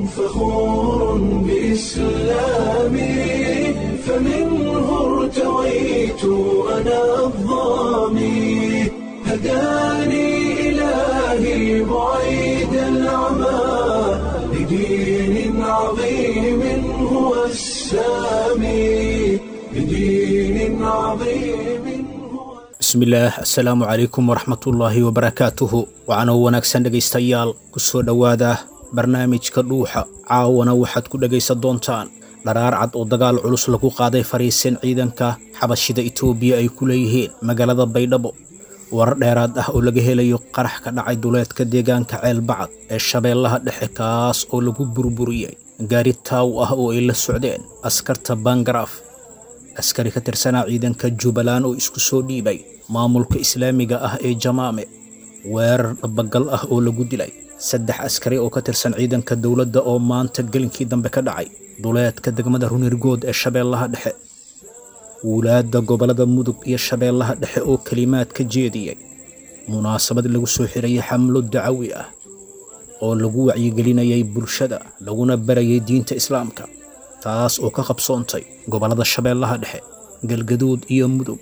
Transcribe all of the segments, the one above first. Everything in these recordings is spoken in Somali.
فخور بإسلامي فمنه ارتويت أنا الظامي هداني إلهي بعيد العمى لدين عظيم هو السامي لدين عظيم هو bismillaah assalaamu calaykum waraxmatullaahi wabarakaatuhu waxaanoo wanaagsan dhegaystayaal ku soo dhowaada barnaamijka dhuuxa caawana waxaad ku dhegaysan doontaan dharaar cad oo dagaal culus lagu qaaday fariisin ciidanka xabashida itoobiya ay ku leeyihiin magaalada baydhabo warar dheeraad ah oo laga helayo qarax ka dhacay duleedka deegaanka ceelbacad ee shabeellaha dhexe kaas oo lagu burburiyey gaari taaw ah oo ay la socdeen askarta bangaraaf askari ka tirsanaa ciidanka jubbaland oo isku soo dhiibay maamulka islaamiga ah ee jamaame weerar dhabagal ah oo lagu dilay saddex askari oo ka tirsan ciidanka dowladda oo maanta gelinkii dambe ka dhacay duleedka degmada runirgood ee shabeellaha dhexe wulaadda gobollada mudug iyo shabeellaha dhexe oo kelimaad ka jeediyey munaasabad lagu soo xirayay xamlo dacawi ah oo lagu wacyigelinayay bulshada laguna barayay diinta islaamka taas oo ka qabsoontay gobollada shabeellaha dhexe galgaduud iyo mudug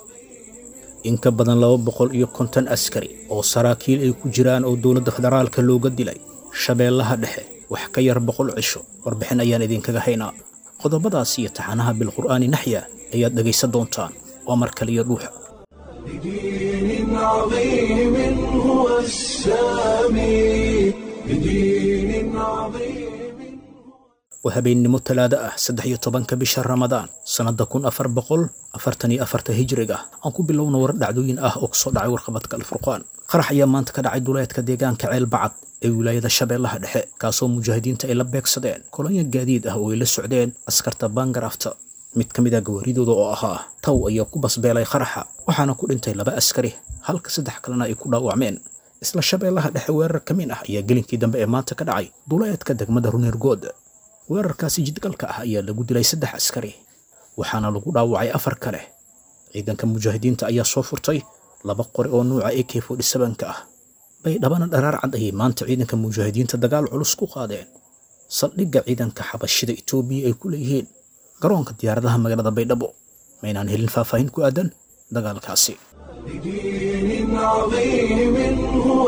in ka badan laba boqol iyo konton askari oo saraakiil ay ku jiraan oo dowladda federaalka looga dilay shabeellaha dhexe wax ka yar boqol cisho warbixin ayaan idinkaga haynaa qodobadaas iyo taxanaha bilqur'aani naxya ayaad dhegaysan doontaan waa mar kaliya dhuuxa لدين عظيم هو السامي لدين عظيم waa habeennimo talaado ah saddex iyo tobanka bisha ramadaan sannadda kun afar boqol afartan iyo afarta hijriga aan ku bilowna warar dhacdooyin ah oo kusoo dhacay warqabadka alfurqaan qarax ayaa maanta ka dhacay duleedka deegaanka ceel bacad ee wilaayada shabeellaha dhexe kaasoo mujaahidiinta ay la beegsadeen kolonya gaadiid ah oo ay la socdeen askarta baangaraafta mid ka mid a gawaaridooda oo ahaa taw ayaa ku basbeelay qaraxa waxaana ku dhintay laba askari halka saddex kalena ay ku dhaawacmeen isla shabeellaha dhexe weerar ka mid ah ayaa gelinkii dambe ee maanta ka dhacay duleedka degmada runirgood weerarkaasi jidgalka ah ayaa lagu dilay saddex askari waxaana lagu dhaawacay afar kale ciidanka mujaahidiinta ayaa soo furtay laba qori oo nuuca ak ka ah baydhabana dharaar cad ayay maanta ciidanka mujaahidiinta dagaal culus ku qaadeen saldhigga ciidanka xabashida itoobiya ay ku leeyihiin garoonka diyaaradaha magaalada baydhabo maynaan helin faahfaahin ku aadan dagaalkaasi لدين عظيم هو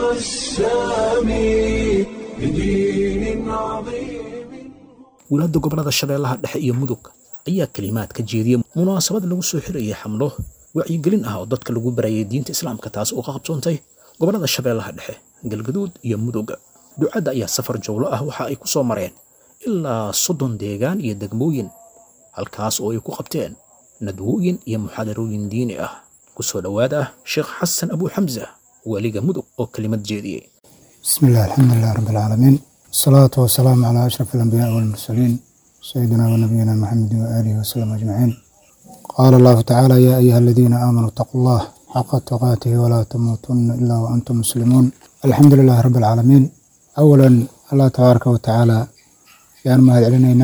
السامي لدين عظيم wulaadda gobollada shabeellaha dhexe iyo mudug ayaa kelimaad ka jeediyey munaasabad lagu soo xirayay xamlo wacyigelin ah oo dadka lagu barayay diinta islaamka taas oo ka qabsoontay gobollada shabeellaha dhexe galgaduud iyo mudug ducadda ayaa safar jowlo ah waxa ay ku soo mareen ilaa soddon deegaan iyo degmooyin halkaas oo ay ku qabteen nadwooyin iyo muxaadarooyin diini ah ku soo dhowaada ah sheekh xasan abu xamsa waaliga mudug oo kelimad jeediyey بسم الله الحمد لله رب العالمين الصلاة والسلام على أشرف الأنبياء والمرسلين سيدنا ونبينا محمد وآله وسلم أجمعين قال الله تعالى يا أيها الذين آمنوا اتقوا الله حق تقاته ولا تموتن إلا وأنتم مسلمون الحمد لله رب العالمين أولا الله تبارك وتعالى يان مهد علينا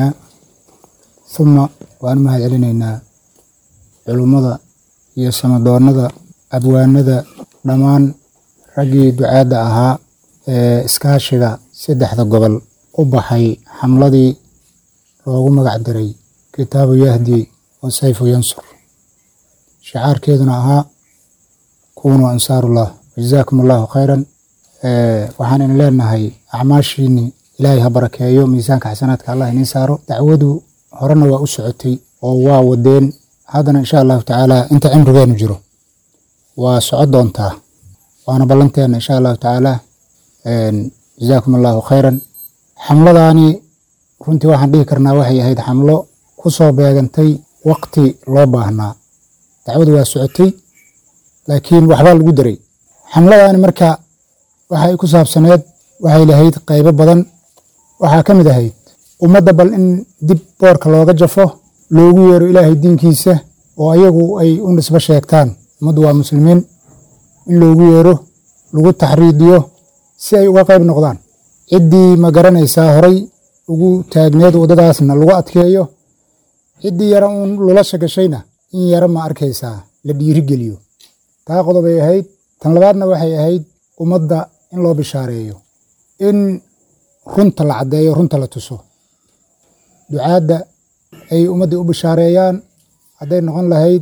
ثم وأن مهد علينا علومدا iyo samadoonnada abwaanada dhammaan raggii ducaadda ahaa ee iskaashiga saddexda gobol u baxay xamladii loogu magac diray kitaabu yahdi wa sayfu yansur shicaarkeeduna ahaa kunuu ansaarullah wajazaakum allahu khayran waxaan in leenahay acmaashiini ilaahay ha barakeeyo miisaanka xasanaadka allah iniin saaro dacwadu horena waa u socotay oo waa wadeen haddana insha allahu tacaala inta cimrigeenu jiro waa soco doontaa waana ballanteena insha allahu tacaala jazaakum allahu khayran xamladaani runtii waxaan dhihi karnaa waxay ahayd xamlo ku soo beegantay waqti loo baahnaa dacwadu waa socotay laakiin waxbaa lagu daray xamladaani marka waxay ku saabsaneed waxay lahayd qaybo badan waxaa ka mid ahayd ummadda bal in dib boorka looga jafo loogu yeero ilaahay diinkiisa oo ayagu ay u nisbo sheegtaan ummaddu waa muslimiin in loogu yeero lagu taxriidiyo si ay uga qayb noqdaan ciddii ma garanaysaa horay ugu taagneed waddadaasna lagu adkeeyo ciddii yara uun lulasha gashayna in yara ma arkaysaa la dhiirigeliyo taa qodobay ahayd tan labaadna waxay ahayd ummadda in loo bishaareeyo in runta la caddeeyo runta la tuso ducaadda ay ummaddii u bishaareeyaan hadday noqon lahayd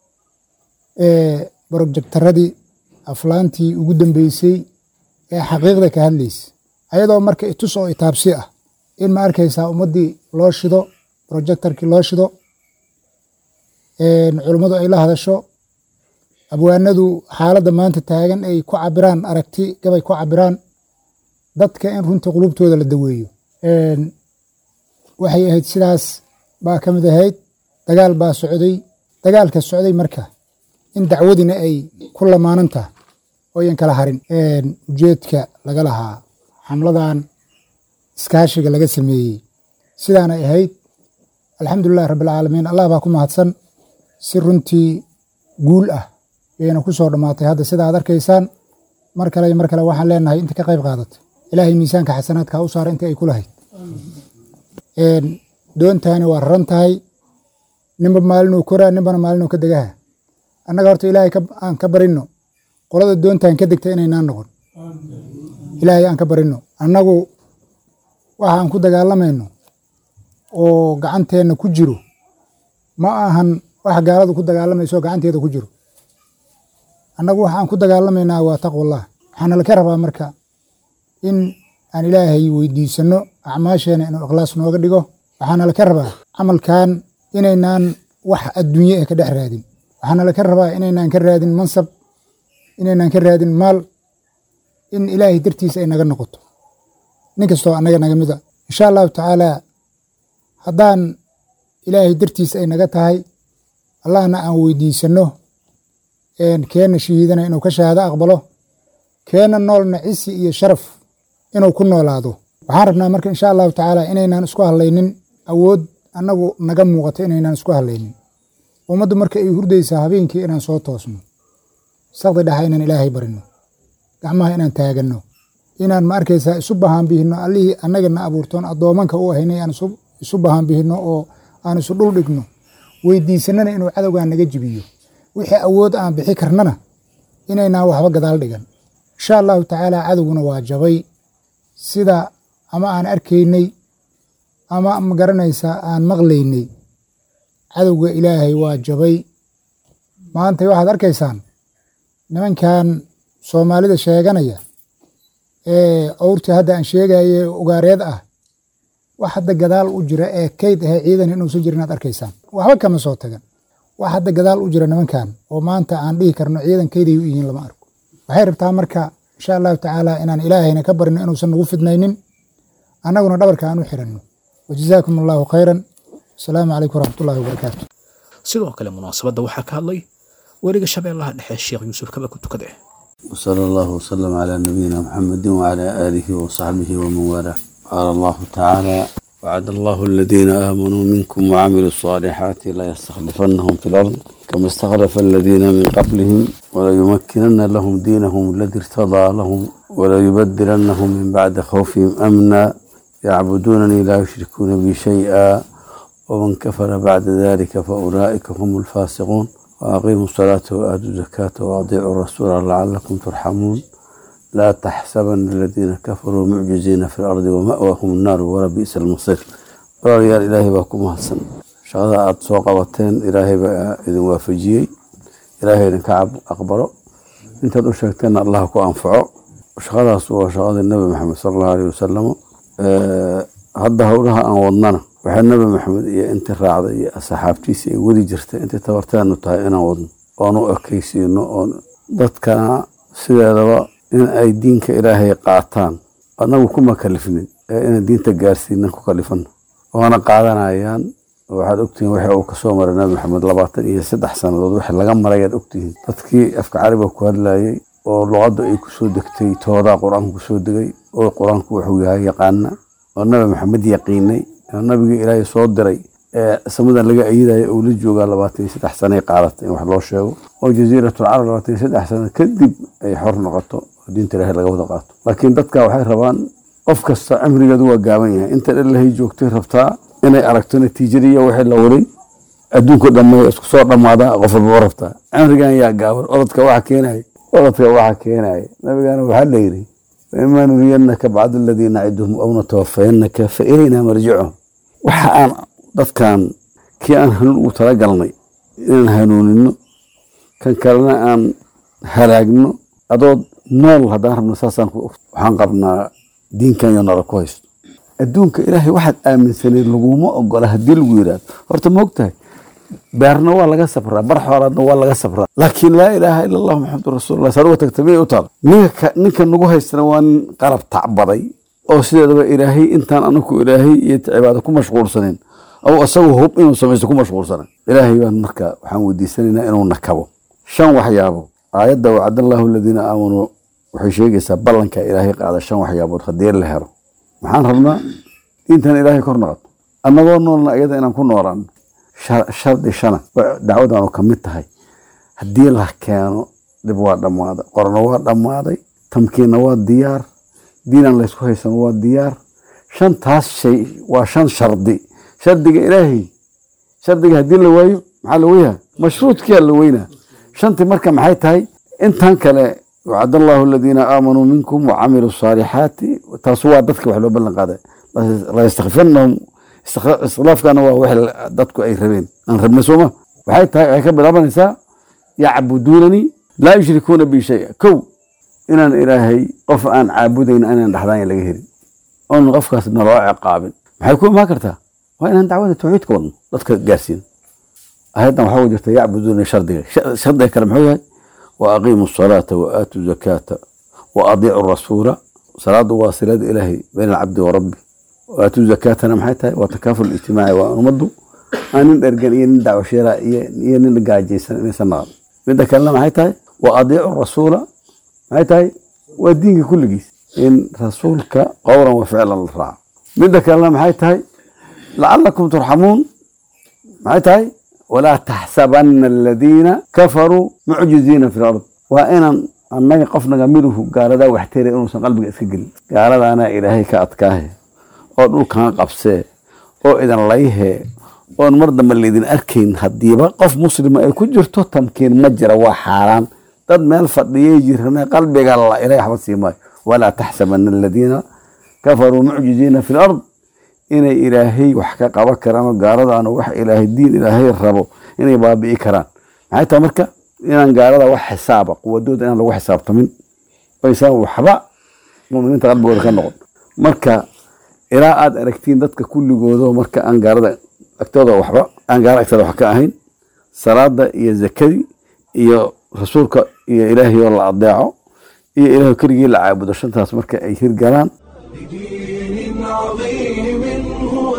borojektaradii aflaantii ugu dambeysay ee xaqiiqda ka hadlaysa ayadoo marka itus oo itaabsi ah in ma arkaysaa ummaddii loo shido projectarkii loo shido culummadu ay la hadasho abwaanadu xaaladda maanta taagan ay ku cabiraan aragti gabay ku cabiraan dadka in runtii qulubtooda la daweeyo waxay ahayd sidaas baa ka mid ahayd dagaal baa socday dagaalka socday marka in dacwadina ay ku lamaanan tahay oo yan kala harin ujeedka laga lahaa xamladan iskaashiga laga sameeyey sidaanay ahayd alxamdulilahi rabbilcaalamiin allah baa ku mahadsan si runtii guul ah yayna ku soo dhammaatay hadda sida aad arkaysaan mar kale iyo mar kale waxaan leenahay inta ka qayb qaadatay ilaahay miisaanka xasanaadka ha u saara intii ay ku lahayd doontani waa raran tahay ninba maalinuu koraa ninbana maalinuu ka degaha annaga horta ilaahay aan ka barino qolada doontan ka degta inaynaan noqon ilaahay aan ka barino annagu waxa aan ku dagaalamayno oo gacanteenna ku jiro ma ahan wax gaaladu ku dagaalamayso gacanteeda ku jiro annagu waxa aan ku dagaalamaynaa waa taqwallah waxaana laka rabaa marka in aan ilaahay weydiisano acmaasheena inuu ikhlaas nooga dhigo waxaana laka rabaa camalkan inaynaan wax adduunye eh ka dhex raadin waxaana laka rabaa inaynaan ka raadin mansab inaynaan ka raadin maal in ilaahay dartiisa ay naga noqoto nin kastoo annaga naga mida insha allahu tacaala haddaan ilaahay dartiisa ay naga tahay allahna aan weydiisano keenna shahiidana inuu ka shahaado aqbalo keenna noolna cisi iyo sharaf inuu ku noolaado waxaan rabnaa marka insha allahu tacaala inaynaan isku hadlaynin awood annagu naga muuqato inaynaan isku hadlaynin ummaddu marka ay hurdaysaa habeenkii inaan soo toosno sakdi dhaxa inaan ilaahay barino gacmaha inaan taaganno inaan ma arkaysaa isu bahaanbihino allihii annagana abuurtoon addoomanka u ahaynay aan isu bahaanbihino oo aan isu dhul dhigno weydiisanana inuu cadowgan naga jibiyo wixii awood aan bixi karnana inaynaan waxba gadaal dhigan insha allahu tacaala cadowguna waa jabay sida ama aan arkaynay ama ma garanaysaa aan maqlaynay cadowga ilaahay waa jabay maanta waxaad arkaysaan nimankan soomaalida sheeganaya ee owrtii hadda aan sheegaye ugaareed ah wax hadda gadaal u jira ee kayd ahe ciidan inuusan jirin aad arkaysaan waxba kama soo tagan wax hadda gadaal u jira nimankan oo maanta aan dhihi karno ciidan kayday u yihiin lama arko waxay rabtaa marka insha allahu tacaala inaan ilaahayna ka barino inuusan nagu fidnaynin annaguna dhabarka aan u xiranno wajazaakum allahu khayran asalaamu calaykum waraxmatullahi wabarakaatu sidoo kale munaasabadda waxaa ka hadlay weliga shabeellaha dhexe sheekh yuusuf kaba ku tukade وصلى الله وسلم على نبينا محمد وعلى آله وصحبه ومن والاه قال الله تعالى وعد الله الذين آمنوا منكم وعملوا الصالحات لا يستخلفنهم في الأرض كما استخلف الذين من قبلهم وليمكنن لهم دينهم الذي ارتضى لهم وليبدلنهم من بعد خوفهم أمنا يعبدونني لا يشركون بي شيئا ومن كفر بعد ذلك فأولئك هم الفاسقون وأقيموا الصلاة وآتوا الزكاة وأطيعوا الرسول لعلكم ترحمون لا تحسبن الذين كفروا معجزين في الأرض ومأواهم النار ولبئس المصير walaalayaal ilaahay baa ku mahadsan shaqada aada soo qabateen ilaahay baa idin waafajiyey ilaahay idinka aqbalo intaad u sheegteenna allah ku anfaco shaqadaas waa shaqadii nabi maxamed sala allahu aleyh wasalam hadda howlaha aan wadnana waxaa nabi maxamed iyo intii raacday iyo asxaabtiisii ay wadi jirtay intay tabarteenu tahay inaan wadno oon u ekaysiino oon dadkana sideedaba in ay diinka ilaahay qaataan anagu kuma kalifnin ee inaan diinta gaarsiinan ku kalifano waana qaadanayaan waxaad ogtihiin waxa uu kasoo maray nabi maxamed labaatan iyo saddex sannadood waxa laga marayaad ogtihiin dadkii afka cariga ku hadlayay oo luqadda ay kusoo degtay toodaa qur-aanku kusoo degay oo qur-aanku wuxuu yahay yaqaana oo nabi maxamed yaqiinay oo nabigii ilaahay soo diray ee samadan laga ayidaya uu la joogaa labaatan iyo saddex sanay qaadatay in wax loo sheego oo jasiiratul carab labaatan iyo saddex sano kadib ay xor noqoto oo diinta ilaahay laga wada qaato laakiin dadka waxay rabaan qof kasta cimrigeedu waa gaaban yahay inta dhalahay joogtay rabtaa inay aragto natiijadiiyo wixii la waday adduunka dhammeeya isku soo dhammaadaa qof walba rabtaa cimrigan yaa gaaban odadka waxa keenaya odadka waxa keenaya nabigana waxaa la yidhi waimaa nuriyannaka bacd aladii naciduhum aw natawafayannaka fa ilaynaa marjicuhum waxa aan dadkan kii aan hanuun ugu talagalnay inaan hanuunino kan kalena aan halaagno adood nool haddaan rabno saasaan waxaan qabnaa diinkan iyo nolol ku haysto adduunka ilaahay waxaad aaminsaneed laguma ogola haddii lagu yidhaahdo horta ma ogtahay beerna waa laga sabraa bar xoolaadna waa laga sabraa laakiin laa ilaaha ila allah maxamadu rasuulullah saruga tagta miyay u taal ninka ninka nagu haystana waa nin qalab tacbaday oo sideedaba ilaahay intaan anaku ilaahay iyo cibaado ku mashquulsanin aw isagu hub inuu samaysto ku mashquulsanan ilaahay baan marka waxaan weydiisanaynaa inuu nakabo shan waxyaabo aayadda wacadallahu aladiina aamanuu waxay sheegaysaa ballanka ilaahay qaada shan waxyaabood haddii la helo maxaan rabnaa intaan ilaahay kor noqoto annagoo noolna iyada inaan ku noolaano shardi shana dacwadaanu ka mid tahay haddii la keeno dhib waa dhammaaday qorno waa dhammaaday tamkiinna waa diyaar diinaan laysku haysano waa diyaar shantaas shay waa shan shardi shardiga ilaahay shardiga haddii la waayo maxaa la weyhaa mashruudkiyaa la weynaa shantii marka maxay tahay intan kale wacad allahu aladiina aamanuu minkum wacamiluu saalixaati taas waa dadka wax loo ballan qaaday layastakfiranahum iskhilaafkana waa wax dadku ay rabeen aan rabna sooma waxay tahay waxay ka bilaabanaysaa yacbuduunanii laa yushrikuuna bi shaya kow inaan ilaahay qof aan caabudayn inaan dhaxdaan laga helin oon qofkaas naloo ciqaabin maxay ku imaan kartaa waa inaan dacwada tawxiidka wadno dadka gaarsiin ayaddan waxaa jirta yacbuduuna shardiga shardiga kale muxuu yahay wa aqiimu salaata wa aatuu zakaata wa adiicu rasuula salaadu waa silada ilaahay bayna alcabdi wa rabbi wa aatuu zakaatana maxay tahay waa takaaful ijtimaaci waa ummaddu aan nin dhergan iyo nin dacwo sheera iyo nin gaajaysan inaysan naqan midda kalena maxay tahay wa adiicu rasuula maxay tahay waa diinka kulligiis in rasuulka qowlan wa ficlan la raaco midda kalena maxay tahay lacalakum turxamuun maxay tahay walaa taxsabana aladiina kafaruu mucjiziina fi lard waa inaan annaga qofnaga miduhu gaaladaa waxteera inuusan qalbiga iska gelin gaaladaana ilaahay ka adkaahe oo dhulkan qabsee oo idan layhee oon mar dambe laydin arkayn haddiiba qof muslima ay ku jirto tamkiin ma jira waa xaaraan dad meel fadhiyay jirane qalbiga la ilahay waxba sii maayo walaa taxsabana aladiina kafaruu mucjiziina fi lard inay ilaahay wax ka qaban karaan oo gaaladaana wax ilaahay diin ilaahay rabo inay baabi'i karaan maxay tahay marka inaan gaalada wax xisaaba quwadooda inaan lagu xisaabtamin oysan waxba muminiinta qalbigooda ka noqon marka ilaa aad aragtiin dadka kulligoodo marka aan gaalada agtooda waxba aan gaalada agtooda wax ka ahayn salaada iyo zakadii iyo rasuulka iyo ilaahay oo la adeeco iyo ilaahay keligii la caabudo shantaas marka ay hirgalaan بدين عظيم هو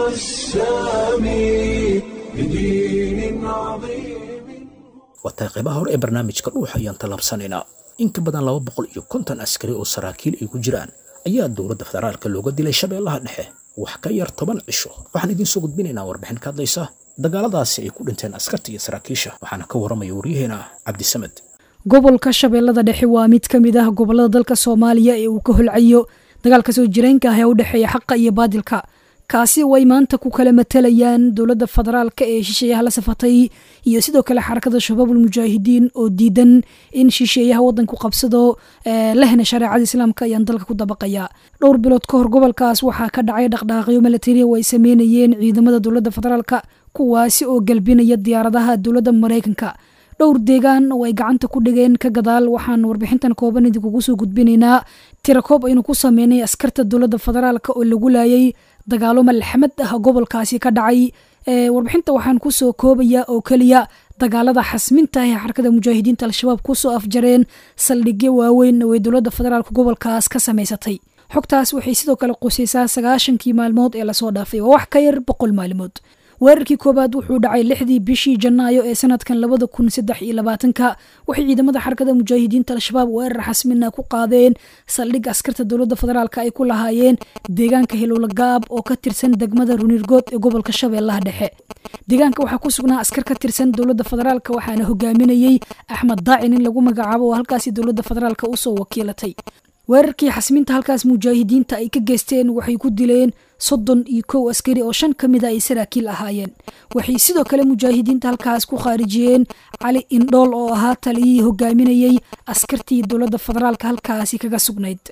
السامي بدين عظيم wataa qaybaha hore ee barnaamijka dhuuxa ayaan tallaabsanaynaa in ka badan laba boqol iyo konton askari oo saraakiil ay ku jiraan ayaa dowladda federaalka looga dilay shabeellaha dhexe wax ka yar toban cisho waxaan idiin soo gudbinaynaa warbixin ka hadlaysa dagaaladaasi ay ku dhinteen askarta iyo saraakiisha waxaana ka warramaya waryaheena cabdisamed gobolka shabeellada dhexe waa mid ka mid ah gobollada dalka soomaaliya ee uu ka holcayo dagaalka soo jireenka ah ee u dhexeeya xaqa iyo baadilka kaasi oo ay maanta ku kala matalayaan dowladda federaalka ee shisheeyaha la safatay iyo sidoo kale xarakada shabaabul mujaahidiin oo diidan in shisheeyaha waddanku qabsado lehna shareecada islaamka ayaan dalka ku dabaqaya dhowr bilood ka hor gobolkaas waxaa ka dhacay dhaqdhaaqyo milatari oo ay sameynayeen ciidamada dowladda federaalka kuwaasi oo galbinaya diyaaradaha dowladda maraykanka dhowr deegaan oo ay gacanta ku dhigeen ka gadaal waxaan warbixintan kooban idinkugu soo gudbinaynaa tirakoob aynu ku sameynay askarta dowladda federaalka oo lagu laayay dagaalo malxamad ah gobolkaasi ka dhacay warbixinta waxaan kusoo koobaya oo keliya dagaalada xasminta ee xarakada mujaahidiinta al-shabaab kusoo afjareen saldhigyo waaweyn oo ay dowladda federaalka gobolkaas ka samaysatay xogtaas waxay sidoo kale qusaysaa sagaashankii maalmood ee lasoo dhaafay waa wax ka yar boqol maalmood weerarkii koowaad wuxuu dhacay lixdii bishii janaayo ee sanadkan labada kun saddex iyo labaatanka waxay ciidamada xarakada mujaahidiinta al-shabaab weerar xasmina ku qaadeen saldhig askarta dowladda federaalka ay ku lahaayeen deegaanka hilowlagaab oo ka tirsan degmada runirgood ee gobolka shabeellaha dhexe deegaanka waxaa ku sugnaa askar ka tirsan dowladda federaalka waxaana hogaaminayey axmed daacin in lagu magacaabo oo halkaasi dowladda federaalka usoo wakiilatay weerarkii xasminta halkaas mujaahidiinta ay ka geysteen waxay ku dileen soddon iyo kow askari oo shan ka mid a ay saraakiil ahaayeen waxay sidoo kale mujaahidiinta halkaas ku khaarijiyeen cali indhool oo ahaa taliyihii hogaaminayey askartii dowladda federaalka halkaasi kaga sugnayd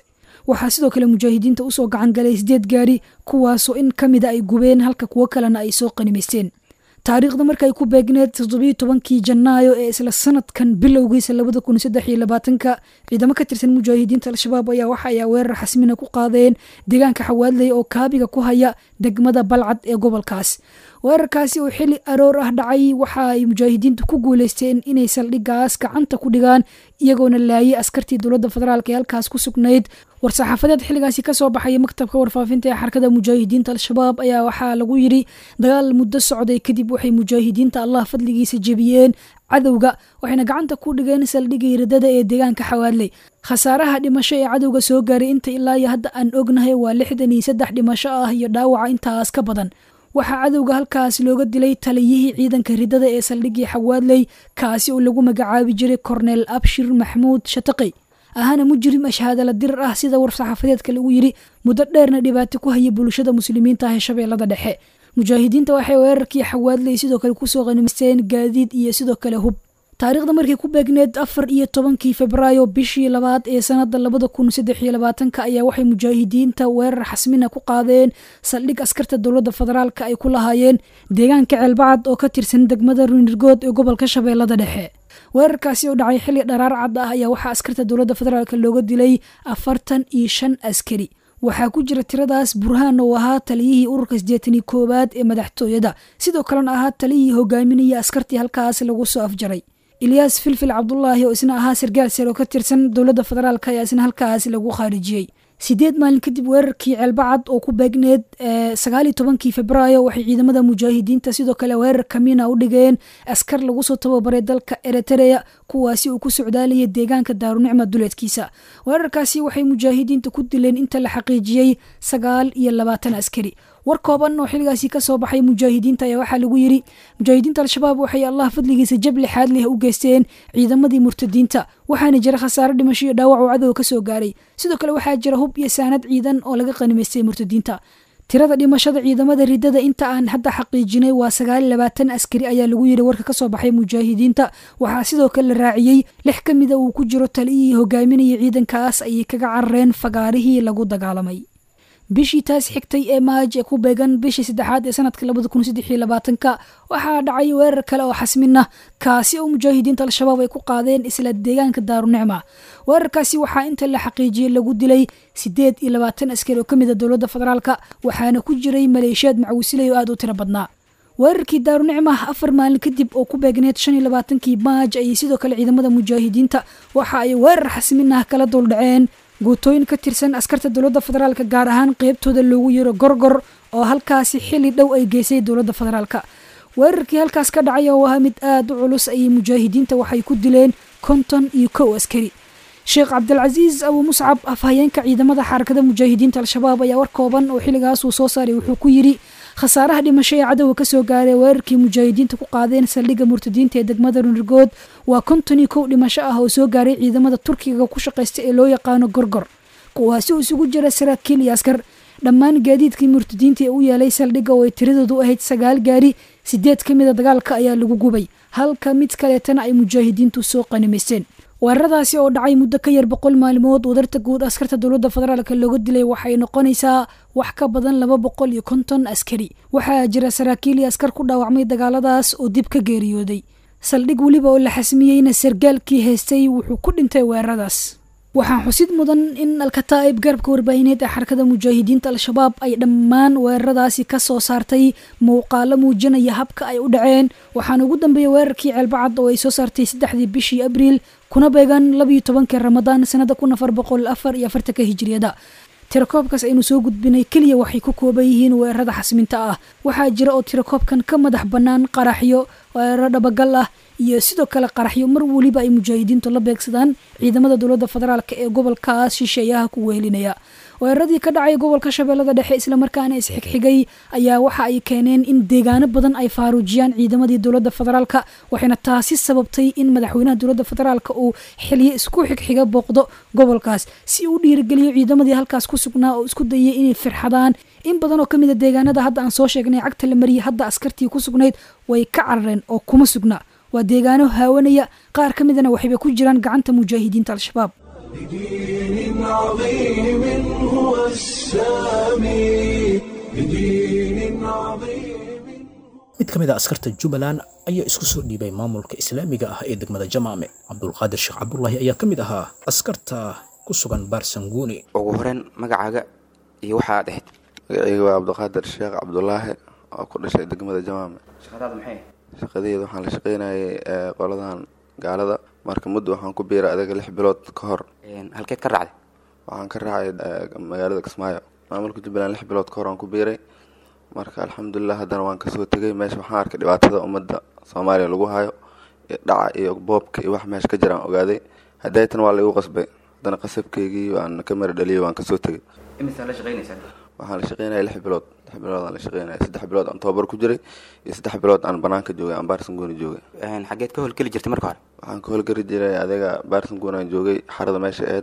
waxaa sidoo kale mujaahidiinta usoo gacan galay sideed gaari kuwaasoo in ka mida ay gubeen halka kuwo kalena ay soo qanimaysteen taariikhda markaay ku beegneed toddobiyo tobankii janaayo ee isla sanadkan bilowgiisa labada kun saddex iyo labaatanka ciidamo ka tirsan mujaahidiinta al-shabaab ayaa waxa ay weerar xasmina ku qaadeen deegaanka xawaadley oo kaabiga ku haya degmada balcad ee gobolkaas weerarkaasi oo xili aroor ah dhacay waxa ay mujaahidiintu ku guuleysteen inay saldhigaas gacanta ku dhigaan iyagoona laayay askartii dowladda federaalk ee halkaas ku sugnayd war-saxaafadeed xilligaasi kasoo baxaya maktabka warfaafinta ee xarakada mujaahidiinta al-shabaab ayaa waxaa lagu yidhi dagaal muddo socday kadib waxay mujaahidiinta allah fadligiisa jebiyeen cadowga waxayna gacanta ku dhigeen saldhigii radada ee deegaanka xawaadley khasaaraha dhimasho ee cadowga soo gaaray inta ilaa iyo hadda aan ognahay waa lixdan iyo saddex dhimasho ah iyo dhaawaca intaas ka badan waxaa cadowga halkaas looga dilay taliyihii ciidanka ridada ee saldhigii xawaadley kaasi oo lagu magacaabi jiray korneel abshir maxmuud shataqi ahana mujrim ashhaadala dirar ah sida war-saxaafadeedka lagu yidhi muddo dheerna dhibaato ku haya bulshada muslimiinta ah ee shabeellada dhexe mujaahidiinta waxay weerarkii xawaadley sidoo kale kusoo qanimaysteen gaadiid iyo sidoo kale hub taariikhda markay ku beegneed afar iyo tobankii febraayo bishii labaad ee sanada labada kun saddex iyo labaatanka ayaa waxay mujaahidiinta weerar xasmina ku qaadeen saldhig askarta dowladda federaalka ay ku lahaayeen deegaanka ceelbacad oo ka tirsan degmada runirgood ee gobolka shabeellada dhexe weerarkaasi oo dhacay xilli dharaar cad ah ayaa waxaa askarta dowladda federaalk looga dilay afartan iyo shan askari waxaa ku jira tiradaas burhaan oo ahaa taliyihii ururka sideetanii koowaad ee madaxtooyada sidoo kalena ahaa taliyihii hogaaminaya askartii halkaas lagu soo afjaray ilyaas filfil cabdulaahi oo isna ahaa sargaal sare oo ka tirsan dowladda federaalk ayaa isna halkaas lagu khaarijiyey sideed maalin kadib weerarkii ceelbacad oo ku beegneed sagaaliyo tobankii febraayo waxay ciidamada mujaahidiinta sidoo kale weerar kamiina u dhigeen askar lagu soo tababaray dalka eritereya kuwaasi uu ku socdaalayay deegaanka daarunicma duleedkiisa weerarkaasi waxay mujaahidiinta ku dileen inta la xaqiijiyey sagaal iyo labaatan askari war kooban oo xilligaasi kasoo baxay mujaahidiinta ayaa waxaa lagu yidhi mujaahidiinta al-shabaab waxay allah fadligiisa jab lixaad leh u geysteen ciidamadii murtadiinta waxaana jira khasaaro dhimasho iyo dhaawac oo cadowga kasoo gaaray sidoo kale waxaa jira hub iyo saanad ciidan oo laga qanimaystay murtadiinta tirada dhimashada ciidamada ridada inta aan hadda xaqiijinay waa sagaal labaatan askari ayaa lagu yidhi warka kasoo baxay mujaahidiinta waxaa sidoo kale la raaciyey lix ka mida uu ku jiro taliyihii hogaaminaya ciidankaas ayay kaga carareen fagaarihii lagu dagaalamay bishii taas xigtay ee maaj ee ku beegan bishii saddexaad ee sanadka labada kun saddex iyo labaatanka waxaa dhacay weerar kale oo xasmina kaasi oo mujaahidiinta al-shabaab ay ku qaadeen isla deegaanka daarunicma weerarkaasi waxaa inta la xaqiijiyey lagu dilay sideed iyo labaatan askari oo ka mid a dowladda federaalka waxaana ku jiray maleeshiyaad macwisilay oo aada u tiro badnaa weerarkii daarunicma afar maalin kadib oo ku beegneed shan iyo labaatankii maaj ayay sidoo kale ciidamada mujaahidiinta waxa ay weerar xasminah kala duldhaceen guutooyin ka tirsan askarta dowladda federaalka gaar ahaan qeybtooda loogu yiro gorgor oo halkaasi xili dhow ay geysay dowladda federaalka weerarkii halkaas ka dhacay oo ahaa mid aada u culus ayay mujaahidiinta waxay ku dileen konton iyo kow askari sheekh cabdilcasiis abu muscab afhayeenka ciidamada xarakada mujaahidiinta al-shabaab ayaa war kooban oo xilligaas uu soo saaray wuxuu ku yidhi khasaaraha dhimasho ee cadowga kasoo gaaray weerarkii mujaahidiinta ku qaadeen saldhigga murtadiinta ee degmada runirgood waa konton iyo kow dhimasho ah oo soo gaaray ciidamada turkiga ku shaqaysta ee loo yaqaano gorgor kuwaasi oo isugu jira saraakiil iyo askar dhammaan gaadiidkii murtadiinta ee u yeelay saldhigga oo ay tiradoodu ahayd sagaal gaari sideed ka mida dagaalka ayaa lagu gubay halka mid kaleetana ay mujaahidiintu soo qanimaysteen weeraradaasi oo dhacay muddo ka yar boqol maalmood wadarta guud askarta dowladda federaalk looga dilay waxay noqonaysaa wax ka badan laba boqol iyo konton askari waxaa jira saraakiil iyo askar ku dhaawacmay dagaaladaas oo dib ka geeriyooday saldhig weliba oo la xasmiyeyna sargaalkii haystay wuxuu ku dhintay weeraradaas waxaa xusid mudan in alkataa'ib garabka warbaahineed ee xarakada mujaahidiinta al-shabaab ay dhammaan weeraradaasi ka soo saartay muuqaalo muujinaya habka ay u dhaceen waxaana ugu dambeeyey weerarkii ceelbacad oo ay soo saartay saddexdii bishii abriil kuna beegan labayo tobankii ramadaan sanada kun afar boqol afar iyo afartanka hijiriyada tirakoobkaas aynu soo gudbinay keliya waxay ku kooban yihiin weerarada xasminta ah waxaa jira oo tirakoobkan ka madax bannaan qaraxyo weeraro dhabagal ah iyo sidoo kale qaraxyo mar weliba ay mujaahidiintu la beegsadaan ciidamada dowladda federaalk ee gobolkaas shisheeyaha ku wehelinaya weeraradii ka dhacay gobolka shabeellada dhexe islamarkaana isxigxigay ayaa waxa ay keeneen in deegaano badan ay faaruujiyaan ciidamadii dowladda federaalka waxayna taasi sababtay in madaxweynaha dowladda federaalk uu xiliyo isku xigxiga booqdo gobolkaas si uu dhiirigeliyo ciidamadii halkaas ku sugnaa oo isku dayay inay firxadaan in badan oo ka mid a deegaanada hadda aan soo sheegnay cagta la mariyay hadda askartii ku sugnayd way ka carareen oo kuma sugna waa deegaano haawanaya qaar ka midana waxayba ku jiraan gacanta mujaahidiinta al-shabaab بدين عظيم هو السامي بدين عظيم mid ka mid a askarta jubbaland ayaa isku soo dhiibay maamulka islaamiga ah ee degmada jamaame cabdulqaadir sheekh cabdulaahi ayaa ka mid ahaa askarta ku sugan baarsanguuni ugu horeyn magacaaga iyo waxa aad ahayd magacayga waa cabdiqaadir sheekh cabdulaahi oo ku dhashay degmada jamaame shaqadaadu maxay shaqadeeda waxaan la shaqaynayay ee, qoladan gaalada marka muddo waxaan ku biiray adaga lix bilood ka hor halkeed ka raacday waxaan ka raacay ee, magaalada kismaayo maamulka jubbaland lix bilood ka hor aan ku biiray marka alxamdulilah haddana waan kasoo tegay meesha waxaan arkay dhibaatada ummadda soomaaliya lagu hayo iyo dhaca iyo boobka iyo wax meesha ka jiraan ogaaday haddaytan waa laigu qasbay haddana qasabkeygii waan ka mara dhaliyay waan kasoo tegay imisaa la shaqaynaysaa waxaan la shaqeynaya lix bilood lix bilood aan la shaqeynaya saddex bilood aan tababar ku jiray iyo saddex bilood aan banaanka joogay aan baarsanguuni joogay xageed ka howlgeli jirtay marka hore waxaan ka howlgari jiray adiga baarsanguuni aan joogay xarada meesha aheyd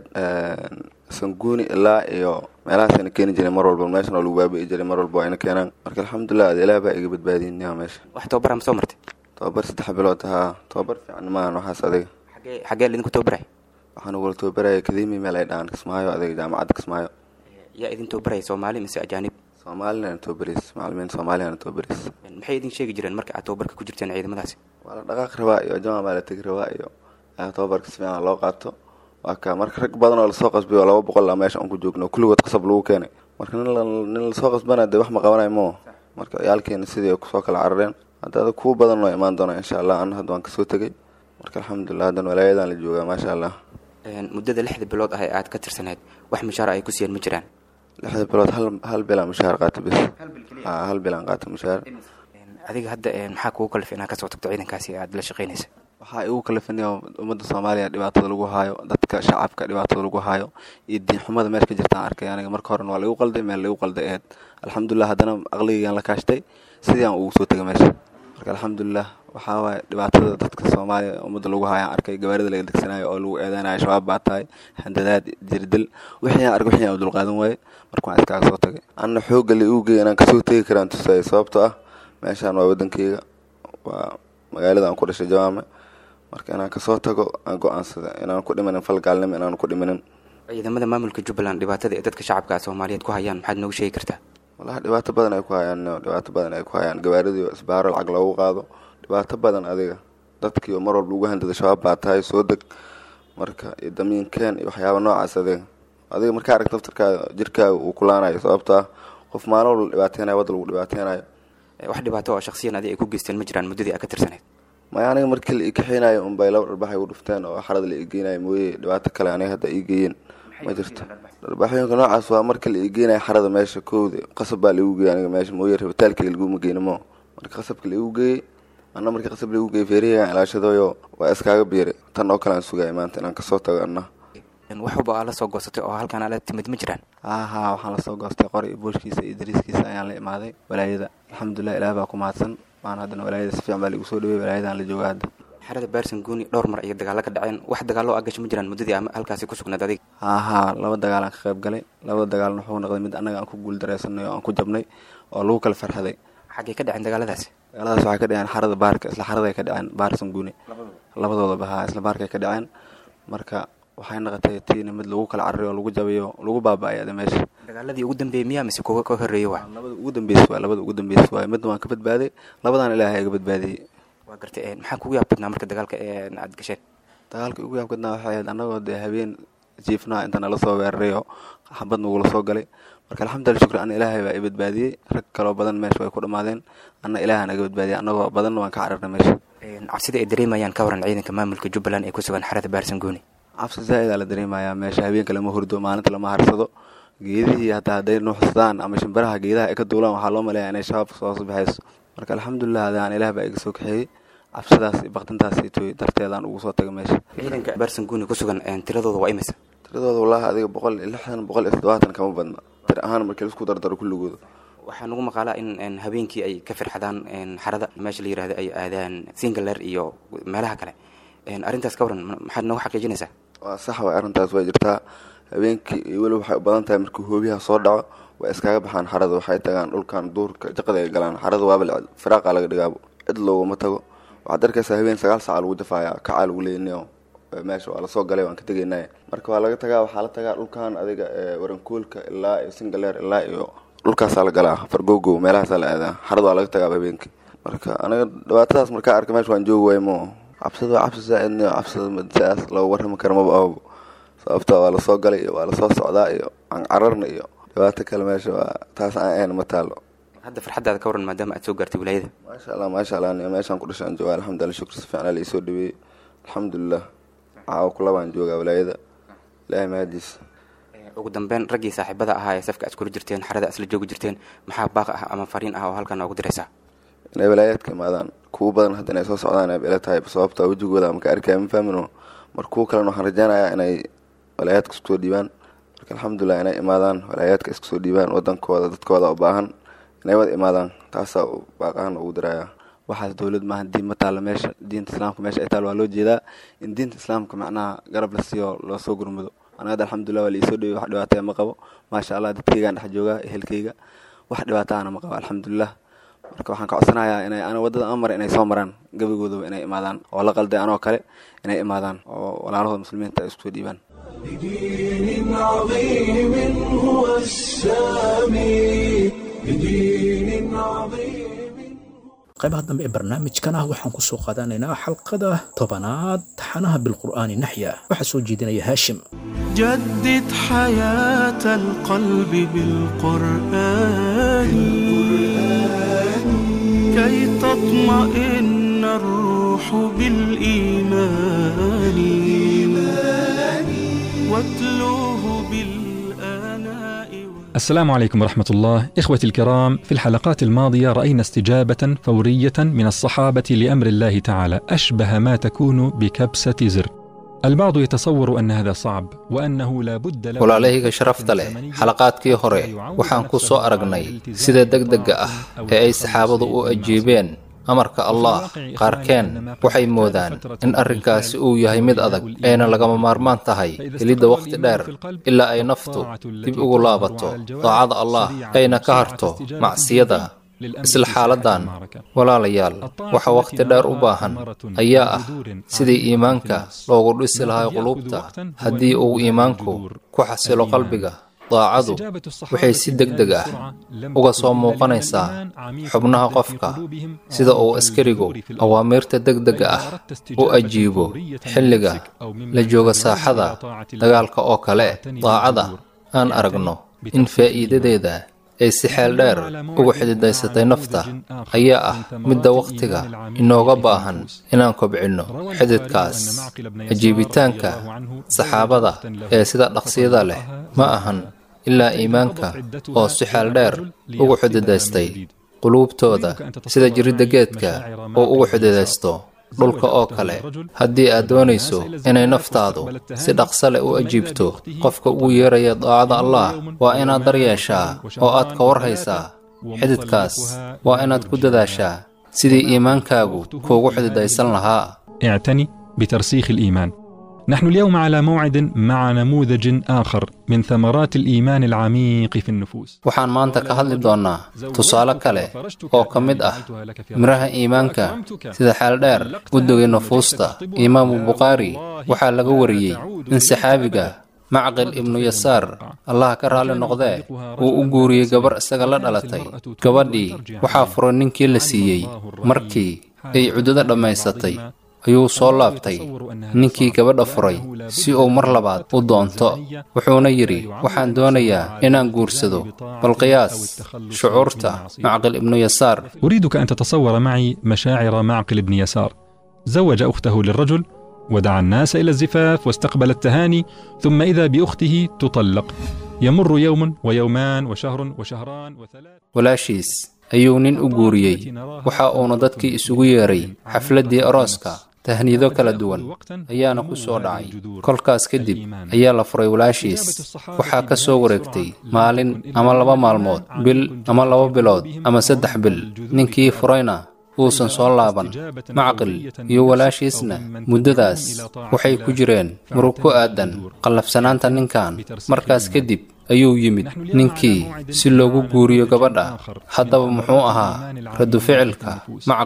sanguuni ilaa iyo meelahaasayna keeni jiray mar walba meeshan oo lagu baabi'i jiray mar walba waa ina keenaan marka alxamdulilah ad ilaah baa iga badbaadiyinyaa meesha wax tababara ma soo martay tababar saddex bilood haa tababar fiican maahan waxaas adiga xagee xagee lidinku tababaray waxaan ugula tababaraya kadimi meel ay dhahaan kismaayo adiga jaamacadda kismaayo yaa idin tababaraya soomaali mise ajaanib soomaalina tababaris macalimiin soomaaliyana tababaris maxay idin sheegi jireen marka aad tababarka ku jirteen ciidamadaasi waa la dhaqaaq rabaa iyo jamaa baa la tegi rabaa iyo ah, tababarka si fiican loo qaato waa ka marka rag badan oo lasoo qasbiyo oo laba boqol ah meesha aan ku joogno kulligood qasab lagu keenay marka nin la- nin lasoo qasbana dee wax ma qabanayo moo marka ciyaalkeena sidii ay kusoo kala carareen hadda ada kuwa badan oo imaan doona insha allah ana hadda waan kasoo tegay marka alxamdulilah haddana walaayadan la joogaa maasha allah muddada lixda bilood ah ee aad ka tirsaneyd wax mushaara ay ku siiyeen ma jiraan lixda bilood hal hal bilaan mushaar qaata bis haa hal bilaan qaata mushaar adiga hadda een, maxaa kugu kalif inaad kasoo tagto ciidankaasi ee aad la shaqaynaysa waxaa igu kalafinaya ummadda soomaaliya dhibaatada lagu haayo dadka shacabka dhibaatada lagu haayo iyo diinxumada meesha ka jirtaan arkay aniga marka horena waa laigu qalday meel laigu qalday eed alxamdulilah haddana aqligaygaan la kaashtay sidii aan ugu soo tegay meesha marka alxamdulilah waxaa waaye dhibaatada dadka soomaaliya ummadda lagu haayaan arkay gawaarida laga degsanayo oo lagu eedeynayo shabaab baa tahay handadaad jirdil wixii aan arkay wixii aan dulqaadan waaye marka waan iskaaga soo tagay anna xoogga la igu geey inaan kasoo tegi karaan tusaya sababtoo ah meeshaan waa wadankeyga waa magaalada aan ku dhashay jawaame marka inaan kasoo tago aan go-aansada inaan ku dhimanin falgaalnimo inaan ku dhimanin ciidamada maamulka jubbaland dhibaatada ee dadka shacabka soomaaliyeed ku hayaan maxaad noogu sheegi kartaa walahi dhibaato badan ay ku hayaan dhibaato badan ay ku hayaan gawaaridii isbaaro lacag loogu qaado dhibaato badan adiga dadkii oo mar walba ugu handada shabaab baa tahay soo deg marka iyo damiinkeen iyo waxyaaba noocaas adiga adiga markaa aragta laftarkaada jirkaaga uu kulaanayo sababto ah qof maalin walba dhibaateynayo wadda lagu dhibaateynayo wax dhibaato oo shaksiyan adiga ay ku geysteen ma jiraan muddadii aad ka tirsaneyd maya aniga markii la ii kaxeynayo unbay laba dharbaxay u dhufteen oo xarada la ii geynayo mooye dhibaato kale aniga hadda ii geeyeen ma jirto dharbaaxooyinka noocaas waa marka la ii geynayo xarada meesha kowda qasab baa laigu geeyay aniga meesha mooye rabitaalkayga laguma geyni mo marka qasabka laigu geeyey anna markii qasab laigu geeyey feerihigaan ilaashadayo waa iskaaga biiray tan oo kale aan sugaya maanta inaan kasoo tago anna wax walba aa la soo goosatay oo halkan aa la timid ma jiraan haa waxaan lasoo goostay qori iyo booshkiisa iyo dariiskiisa ayaan la imaaday walaayada alxamdulilah ilaah baa ku mahadsan waan haddana walaayada si fiican baa laigu soo dhawey walaayadaan la jooga hadda xerada baarsan guuni dhowr mar iyo dagaalo ka dhaceen wax dagaallo aa gasho ma jiraan muddadii ama halkaasi ku sugnayd adiga haa haa laba dagaalaan ka qayb galay labada dagaalna wuxuu noqday mid annaga aan ku guuldareysanay oo aan ku jabnay oo lagu kala farxaday xaggay ka dhaceen dagaaladaasi dagaaladaas waxay ka dhaceen xarada baarka isla xaraday ka dhaceen baarsan guune labadoodaba haa isla baarkay ka dhaceen marka waxay noqotay tiina mid lagu kala cararay oo lagu jabayo lagu baaba-ay ada meesha dagaaladii ugu dambeeyey miyaa mise kuwa ka horreeyey waa labada ugu dambeys waay labada ugu dambeys waay midna waan ka badbaaday labadaan ilaahay iga badbaadiyey waa gartay maxaa kugu yaab badnaa marka dagaalka ee aad gasheen dagaalka ugu yaab badnaa waxay ahayd annagoo dee habeen jiifnaa inta nala soo weeraray oo xabad nagula soo galay marka alxamdulillah shukri ana ilaahay baa i badbaadiyey rag kaloo badan meesha way ku dhammaadeen anna ilaaha naga badbaadiyey annagoo badanna waan ka cararnay meesha cabsida ay dareemayaan ka waran ciidanka maamulka jubbaland ee ku sugan xerada baarsan guuni cabsi zaa-idaa la dareemayaa meesha habeenka lama hurdo maalinta lama harsado geedihii hataa hadday nuuxsadaan ama shimbiraha geedaha ay ka duulaan waxaa loo maleeyaa inay shabaabka soo baxayso marka alxamdulilah adaan ilaah baa iga soo kaxeeyey cabsidaas iyo baktintaas itoy darteedaan ugu soo tagay meesha ciidanka baarsan guuni ku sugan tiradooda waa imisa tiradooda wallaahi adiga boqol iyo lixdan boqol iyo toddobaatan kama badna tir ahaan markii laisku dardaro kulligooda waxaa nagu maqaalaa in habeenkii ay ka firxadaan xarada meesha la yirahdo ay aadaan singaler iyo meelaha kale arrintaas ka waran maxaad noogu xaqiijinaysaa waa sax waay arrintaas way jirtaa habeenkii iyo weli waxay u badan tahay markii hoobiyaha soo dhaco way iskaga baxaan xarada waxay tagaan dhulkan duurka jaqada ay galaan xarada waaba firaaqa laga dhigaabo cid looguma tago waxaad arkaysaa habeen sagaal saaca lagu jafaaya kacaa lagu leeynayo meesha waa lasoo galay waan ka tegaynay marka waa laga tagaa waxaa la tagaa dhulkan adiga warankuulka ilaa iyo singaleer ilaa iyo dhulkaasaa la galaa fargogo meelahaasaa la aadaa xarad waa laga tagaa habeenkii marka aniga dhibaatadaas markaa arka meesha waan joogi waay mo cabsida waa cabsi zaaidni cabsida sidaas loogu warrami karo maba ahbo sababta waa lasoo galay iyo waa lasoo socdaa iyo aan cararna iyo dhibaato kale meesha waa taas aan ahayn ma taalo hadda farxaddaada ka waran maadaama aad soo gaartay wilaayada maasha allah maasha allah meeshaan ku dhashaan jooga alxamdulillah shukr si fiican ala isoo dhaweeyey alxamdulilah caawa kulabaan joogaa wilaayada ilaahay mahadiis ugu dambeyn raggii saaxiibada ahaa ee safka aad kula jirteen xarada isla joogi jirteen maxaa baaq ah ama fariin ah oo halkan noogu diraysaa inay walaayaadka imaadaan kuwa badan hadda inay soo socdaan ay ila tahay sababta wejigooda maka arkaya ma fahmino marka kuwa kalena waxaan rajeynayaa inay walaayaadka isku soo dhiibaan marka alxamdulilah inay imaadaan walaayaadka isku soo dhiibaan wadankooda dadkooda u baahan inay wada imaadaan taasaa baaq ahaan ugu diraya waxaas dowlad maaha diin ma taalla meesha diinta islaamka meesha ay taal waa loo jeedaa in diinta islaamka macnaha garab la siiyo loo soo gurmado anaga hadda alxamdulilah waa liisoo dhawey wax dhibaataya ma qabo maasha allah dadkeygaan dhex joogaa ehelkeyga wax dhibaataana ma qabo alxamdulilah marka waxaan ka codsanayaa inay ana waddada amar inay soo maraan gebigoodaba inay imaadaan oo la qalday anoo kale inay imaadaan oo walaalahooda muslimiinta ay isku soo dhiibaan بدين عظيم هو السامي بدين عظيم qaybaha dambe ee barnaamijkan ah waxaan ku soo qaadanaynaa xalqada tobanaad taxanaha bilqur'aani naxya waxaa soo jeedinaya haashim جدد حياة القلب بالقرآن كي تطمئن الروح بالإيمان واتلوه بالآناء السلام عليكم ورحمة الله إخوتي الكرام في الحلقات الماضية رأينا استجابة فورية من الصحابة لأمر الله تعالى أشبه ما تكون بكبسة زر البعض يتصور أن هذا صعب وأنه لا بد له walaalahayga sharafta leh xalaqaadkii hore waxaan ku soo aragnay sida degdega ah ee ay saxaabadu u ajiibeen amarka allah qaarkeen waxay moodaan in arrinkaasi uu yahay mid adag ayna lagama maarmaan tahay helidda wakhti dheer ilaa ay naftu dib ugu laabato daacada allah ayna ka harto macsiyada isla xaaladan walaalayaal waxa wakhti dheer u baahan ayaa ah sidii iimaanka loogu dhisi lahaa quluubta haddii uu iimaanku ku xasilo qalbiga daacadu waxay si deg deg ah uga soo muuqanaysaa xubnaha qofka sida uu askarigu awaamiirta degdega ah u ajiibo xilliga la jooga saaxada dagaalka oo kale daacada aan aragno in faa'iidadeeda ay si xeel dheer ugu xididaysatay nafta ayaa ah midda wakhtiga inooga baahan inaan kobcinno xididkaas ajiibitaanka saxaabada ee sida dhaqsiyada leh ma ahan ilaa iimaanka oo si xeel dheer ugu xididaystay quluubtooda sida jiridda geedka oo ugu xididaysto dhulka oo kale haddii aad doonayso inay naftaadu si dhaqsa leh u ajiibto qofka ugu yeeraya daacada allah waa inaad daryeeshaa oo aad ka war haysaa xididkaas waa inaad ku dadaashaa sidii iimaankaagu kuugu xididaysan lahaa اعتني بترسيخ الإيمان نحن اليوم على موعد مع نموذج آخر من ثمرات الإيمان العميق في النفوس waxaan maanta ka hadli doonnaa tusaale kale oo ka mid ah miraha iimaanka sida xeel dheer guddiga nufuusta imaamu bukhaari waxaa laga wariyey in saxaabiga macqil ibnu yasaar allah ka raalli noqdee uu u guuriyey gabar isaga la dhalatay gabadhii waxaa furay ninkii la siiyey markii ay cuddada dhammaysatay ayuu soo laabtay ninkii gabadha furay si uu mar labaad u doonto wuxuuna yidhi waxaan doonayaa inaan guursado bal qiyaas shucuurta macqil ibnu yasaar أريدك أن تتصور معي مشاعر معقل بن يسار زوج أخته للرجل ودعا الناس إلى الزفاف واستقبل التهاني ثم إذا بأخته تطلق يمر يوم ويومان وشهر وشهران وثلاث walaashiis ayuu nin u guuriyey waxa uuna dadkii isugu yeeray xafladdii arooska tahniido kala duwan ayaana ku soo dhacay kolkaas kadib ayaa la furay walaashiis waxaa ka soo wareegtay maalin ama laba maalmood bil ama laba bilood ama saddex bil ninkii furayna uusan soo laaban macqil iyo walaashiisna muddadaas waxay ku jireen murug ku aadan qallafsanaanta ninkan markaas kadib ayuu yimid ninkii si loogu guuriyo gabadha haddaba muxuu ahaa radu ficilka macqil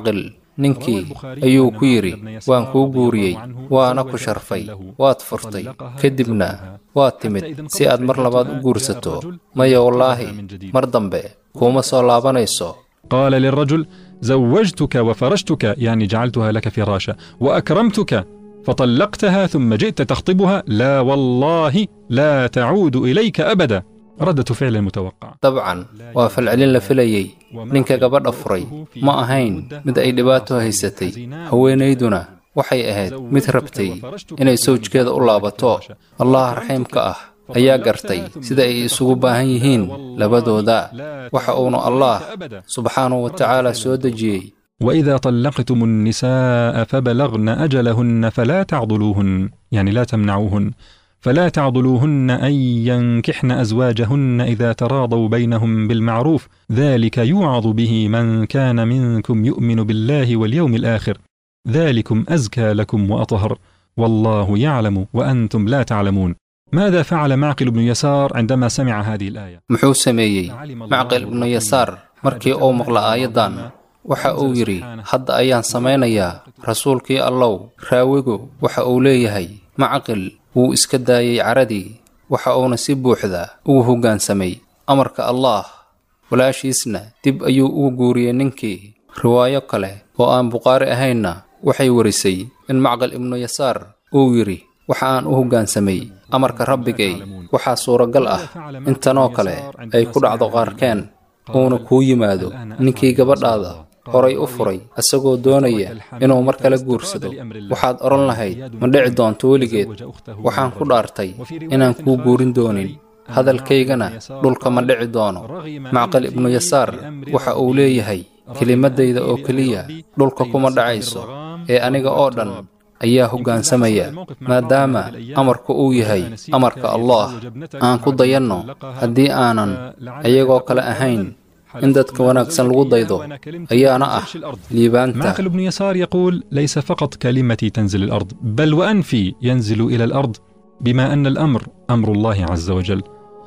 ninkii ayuu ku yidhi waan kuu guuriyey waana ku sharfay waad furtay kadibna waad timid si aad mar labaad u guursato maya wallaahi mar dambe kuuma soo laabanayso قال للرجل زوجتك وفرشتك يعني جعلتها لك فراشا واكرمتك فطلقتها ثم جئت تخطبها لا والله لا تعود اليك ابدا ردة فعل متوقع dabcan waa falcelin la filayey ninka gabadha furay ma ahayn mid ay dhibaato haysatay haweenayduna waxay ahayd mid rabtay inay sawjkeeda u laabato allah raxiimka ah ayaa gartay sida ay isugu baahan yihiin labadooda waxa uuna allah subxaanahu wa tacaala soo dejiyey واذا طلقتم النساء فبلغن اجلهن فلا تعضلوهن يعني لا تمنعوهن فلا تعضلوهن ان ينكحن ازواجهن اذا تراضوا بينهم بالمعروف ذلك يوعظ به من كان منكم يؤمن بالله واليوم الاخر ذلكم ازكى لكم واطهر والله يعلم وانتم لا تعلمون ماذا فعل معقل بن يسار عندما سمع هذه الايه muxuu sameeyey macqil ibnu yasaar markii uu maqla aayaddan waxa uu yidhi hadda ayaan samaynayaa rasuulkii allow raawigu waxa uu leeyahay macqil wuu iska daayey caradii waxa uuna si buuxda ugu hoggaansamay amarka allaah walaashiisna dib ayuu ugu guuriyey ninkii riwaayo kale oo aan bukhaari ahaynna waxay warisay in macqal ibnu yasaar uu yidhi waxa aan u hoggaansamay amarka rabbigay waxaa suuragal ah in tanoo kale ay ku dhacdo qaarkeen uuna kuu yimaado ninkii gabadhaada horay u furay isagoo doonaya inuu mar kale guursado waxaad odhan lahayd ma dhici doonto weligeed waxaan ku dhaartay inaan kuu guurin doonin hadalkaygana dhulka ma dhici doono macqal ibnu yasaar waxa uu leeyahay kelimadayda oo keliya dhulka kuma dhacayso ee aniga oo dhan ayaa hoggaansamaya maadaama amarku uu yahay amarka allah aan ku dayanno haddii aanan ayagoo kale ahayn in dadka wanaagsan lagu daydo ayaana ah liibaanta معقل بن يسار يقول ليس فقط كلمتي تنزل الأرض بل وأنفي ينزل إلى الأرض بما أن الأمر أمر الله عز وجل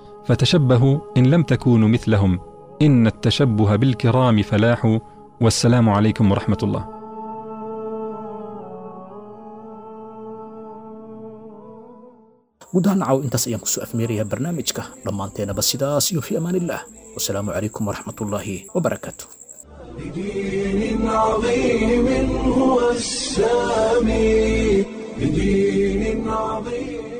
فتشبهوا إن لم تكونوا مثلهم إن التشبه بالكرام فلاح والسلام عليكم ورحمة الله guud ahaan nacaw intaas ayaan kusoo afmeerayaa barnaamijka dhammaanteenaba sidaas iyo fi amaanillaah wasalaamu calaykum waraxmatullaahi wabarakaatu بدين عظيم هو السامي بدين عظيم